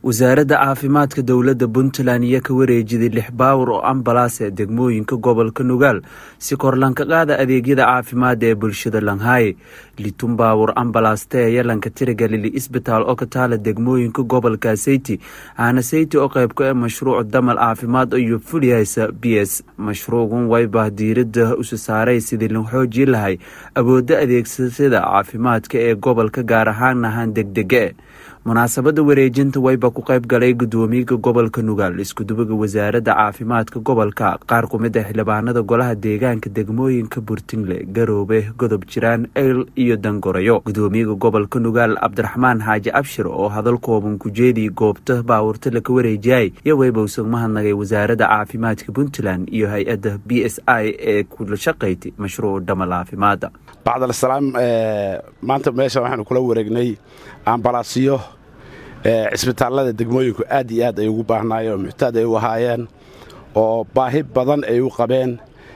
wasaaradda caafimaadka dowladda puntland iyo ka wareejiday lix baawur oo ambalaas ee degmooyinka gobolka nugaal si korlanka qaada adeegyada caafimaad ee bulshada langhaaye litun baawur ambalaastee yalanka tirigalili isbitaal oo ka taala degmooyinka gobolka seyti aana seyti oo qaybka ee mashruuc damal caafimaad iyo fulihaysa b s mashruucan waybah diirada usu saaray sidii la xoojii lahay awoodda adeegsashada caafimaadka ee gobolka gaar ahaan ahaan degdege munaasabada wareejinta wayba ku qayb galay gudoomiyaga gobolka nugaal iskudubaga wasaaradda caafimaadka gobolka qaar kumid a xildhibaanada golaha deegaanka degmooyinka burtinle garoobe godob jiraan eyl iyo dangorayo gudoomiyaga gobolka nugaal cabdiraxmaan xaaji abshir oo hadal kooban ku jeediyay goobta baawurta laka wareejiyay iyo wayba usag mahadnagay wasaaradda caafimaadka puntland iyo hay-adda b s i ee kula shaqaysay mashruuc dhamal caafimaada bacdalsalaam maanta meesha waxaanu kula wareegnay ambalaasyo cisbitaallada degmooyinku aad iyo aad ay ugu baahnaayeen oo muxtaad ay u ahaayeen oo baahi badan ay u qabeen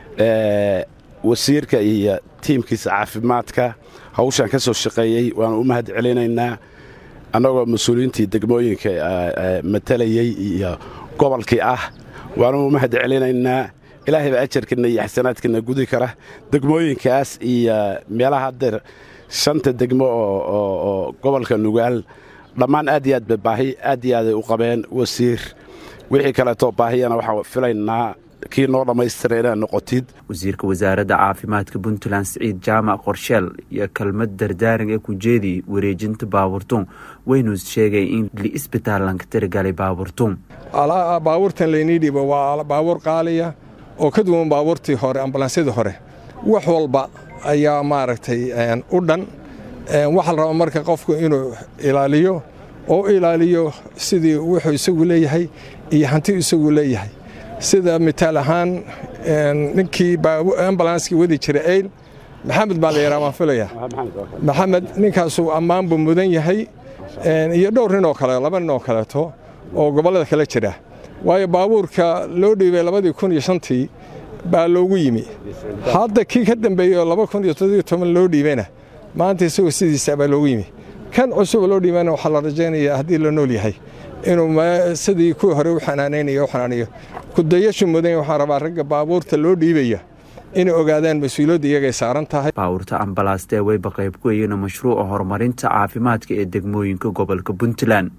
wasiirka iyo tiimkiisa caafimaadka hawshan ka soo shaqeeyey waanu u mahad celinaynaa annagoo mas-uuliyiintii degmooyinka matalayey iyo gobolkii ah waanu u mahad celinaynaa ilaahayba ajarkana iyo xasanaadkana gudi kara degmooyinkaas iyo meelaha haddeer shanta degmo oo gobolka nugaal dhammaan aad iyo aad ba baahi aad iyo aaday u qabeen wasiir wixii kaleetoo baahiyana waxaan filaynaa kii noo dhammaystira inaad noqotid wasiirka wasaaradda caafimaadka puntland siciid jaamac qorsheel iyo kelmad dardaaran ee ku jeediyey wareejinta baaburtuun waynu sheegay in liisbitaalanka tirigalay baaburtuun baabuurtan laynii dhiibo waa baabuur qaaliya oo ka duwan baabuurtii hore ambulansyadii hore wax walba ayaa maaragtay u dhan waxaa la rabaa marka qofku inuu ilaaliyo oo ilaaliyo sidii wuxuu isagu leeyahay iyo hanti isagu leeyahay sida mitaal ahaan ninkii ambulanskii wadi jira eyl maxamed baa la yaraa waan filaya maxamed ninkaasuu ammaan buu mudan yahay iyo dhowr nin oo kale laba nin oo kaleeto oo gobollada kale jira waayo baabuurka loo dhiibay labadii kun iyo shantii baa loogu yimi hadda kii ka dambeeyey oo laba kun iyo toddobiyo toban loo dhiibayna maanta isagoo sidiisa baa loogu yimi kan cusuba loo dhiibana waxaa la rajaynayaa haddii la nool yahay inuu sidii kuwii hore u xanaanaynayo u xanaaniyo kudayashu mudan waxaan rabaa ragga baabuurta loo dhiibaya inay ogaadaan mas-uuliyadda iyagay saaran tahay baawurta ambalaastee wayba qayb ku eyena mashruuca horumarinta caafimaadka ee degmooyinka gobolka puntland